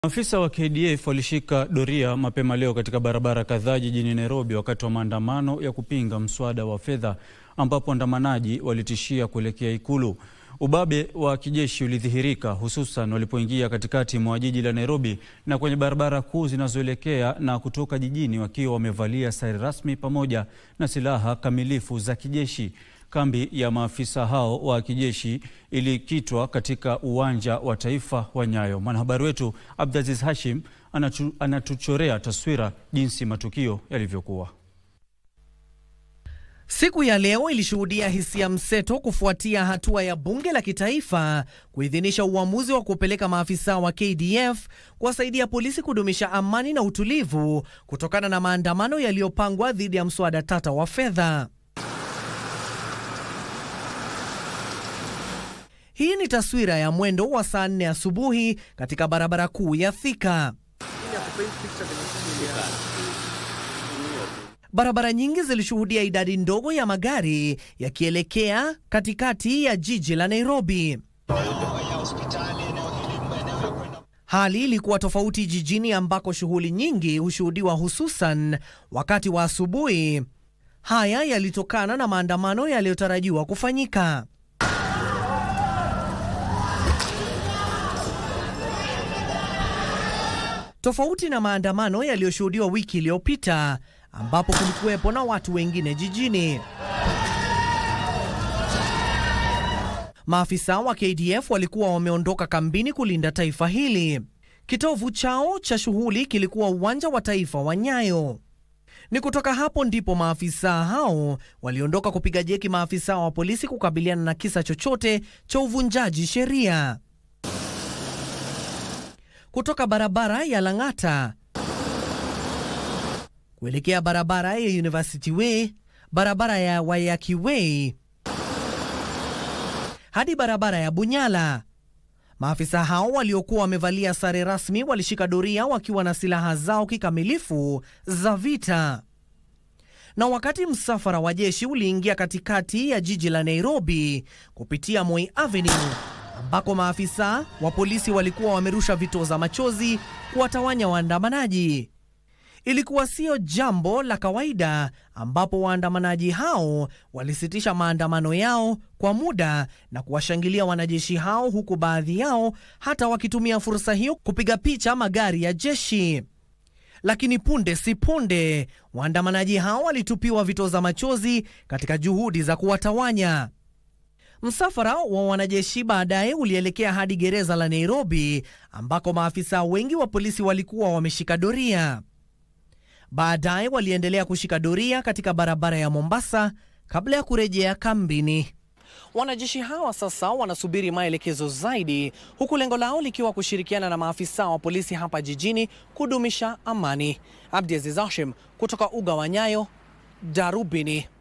Maafisa wa KDF walishika doria mapema leo katika barabara kadhaa jijini Nairobi wakati wa maandamano ya kupinga mswada wa fedha ambapo waandamanaji walitishia kuelekea ikulu. Ubabe wa kijeshi ulidhihirika hususan walipoingia katikati mwa jiji la Nairobi na kwenye barabara kuu zinazoelekea na kutoka jijini wakiwa wamevalia sare rasmi pamoja na silaha kamilifu za kijeshi. Kambi ya maafisa hao wa kijeshi ilikitwa katika uwanja wa taifa wa Nyayo. Mwanahabari wetu Abdaziz Hashim anatu, anatuchorea taswira jinsi matukio yalivyokuwa. Siku ya leo ilishuhudia hisia mseto kufuatia hatua ya bunge la kitaifa kuidhinisha uamuzi wa kupeleka maafisa wa KDF kuwasaidia polisi kudumisha amani na utulivu kutokana na maandamano yaliyopangwa dhidi ya mswada tata wa fedha. Hii ni taswira ya mwendo wa saa nne asubuhi katika barabara kuu ya Thika. Barabara nyingi zilishuhudia idadi ndogo ya magari yakielekea katikati ya jiji la Nairobi. Hali ilikuwa tofauti jijini ambako shughuli nyingi hushuhudiwa hususan wakati wa asubuhi. Haya yalitokana na maandamano yaliyotarajiwa kufanyika. Tofauti na maandamano yaliyoshuhudiwa wiki iliyopita ambapo kulikuwepo na watu wengine jijini. Maafisa wa KDF walikuwa wameondoka kambini kulinda taifa hili. Kitovu chao cha shughuli kilikuwa uwanja wa taifa wa Nyayo. Ni kutoka hapo ndipo maafisa hao waliondoka kupiga jeki maafisa wa polisi kukabiliana na kisa chochote cha uvunjaji sheria. Kutoka barabara ya Lang'ata kuelekea barabara ya University Way, barabara ya Waiyaki Way hadi barabara ya Bunyala. Maafisa hao waliokuwa wamevalia sare rasmi walishika doria wakiwa na silaha zao kikamilifu za vita. Na wakati msafara wa jeshi uliingia katikati ya jiji la Nairobi kupitia Moi Avenue ambako maafisa wa polisi walikuwa wamerusha vitoza machozi kuwatawanya waandamanaji. Ilikuwa sio jambo la kawaida ambapo waandamanaji hao walisitisha maandamano yao kwa muda na kuwashangilia wanajeshi hao, huku baadhi yao hata wakitumia fursa hiyo kupiga picha magari ya jeshi. Lakini punde si punde, waandamanaji hao walitupiwa vitoza machozi katika juhudi za kuwatawanya. Msafara wa wanajeshi baadaye ulielekea hadi gereza la Nairobi ambako maafisa wengi wa polisi walikuwa wameshika doria. Baadaye waliendelea kushika doria katika barabara ya Mombasa kabla ya kurejea kambini. Wanajeshi hawa sasa wanasubiri maelekezo zaidi, huku lengo lao likiwa kushirikiana na maafisa wa polisi hapa jijini kudumisha amani. Abdiaziz Hashim kutoka uga wa Nyayo, Darubini.